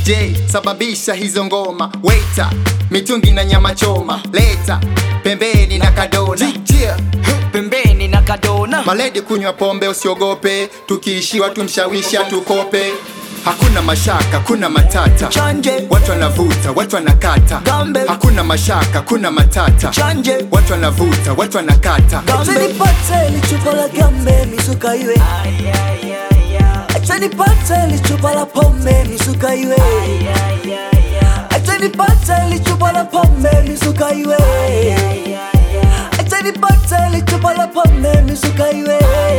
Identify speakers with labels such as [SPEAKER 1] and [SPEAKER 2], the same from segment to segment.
[SPEAKER 1] DJ sababisha hizo ngoma, waiter mitungi na nyama choma, leta pembeni na kadona
[SPEAKER 2] Yeah, pembeni na kadona
[SPEAKER 1] Maledi kunywa pombe usiogope, tukiishiwa tumshawisha tukope. Hakuna mashaka, kuna matata,
[SPEAKER 2] chanje
[SPEAKER 1] watu wanavuta, watu wanakata.
[SPEAKER 2] Gambe.
[SPEAKER 1] Hakuna mashaka, kuna matata,
[SPEAKER 2] chanje
[SPEAKER 1] watu wanavuta, watu wanakata.
[SPEAKER 2] Gambe.
[SPEAKER 3] Acha nipate lichupa la gambe misuka iwe Acha nipate lichupa la pombe misuka iwe Acha nipate lichupa la pombe misuka iwe Acha nipate lichupa la pombe misuka iwe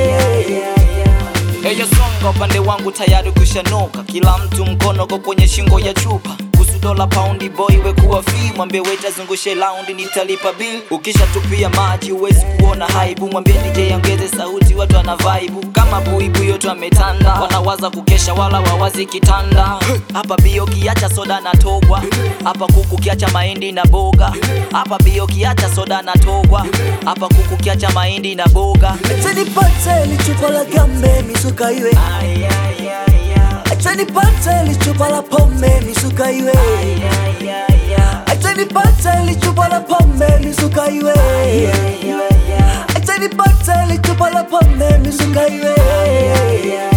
[SPEAKER 2] Eyo songa upande wangu tayari kushanuka, kila mtu mkono ko kwenye shingo ya chupa kuhusu dola paundi boy wekuwa fi mwambie weta zungushe laundi nitalipa bill ukishatupia maji huwezi kuona haibu mwambie DJ ongeze sauti watu wana vibe kama buibu yote wametanda wanawaza kukesha wala wawazi kitanda hapa bio kiacha soda na togwa hapa kuku kiacha mahindi na boga hapa bio kiacha soda na togwa hapa kuku kiacha mahindi na boga
[SPEAKER 3] Acha nipate lichupa la gambe misuka iwe Acha nipate lichupa la pombe misuka iwe Acha nipate lichupa la pombe misuka iwe Acha nipate lichupa la pombe misuka iwe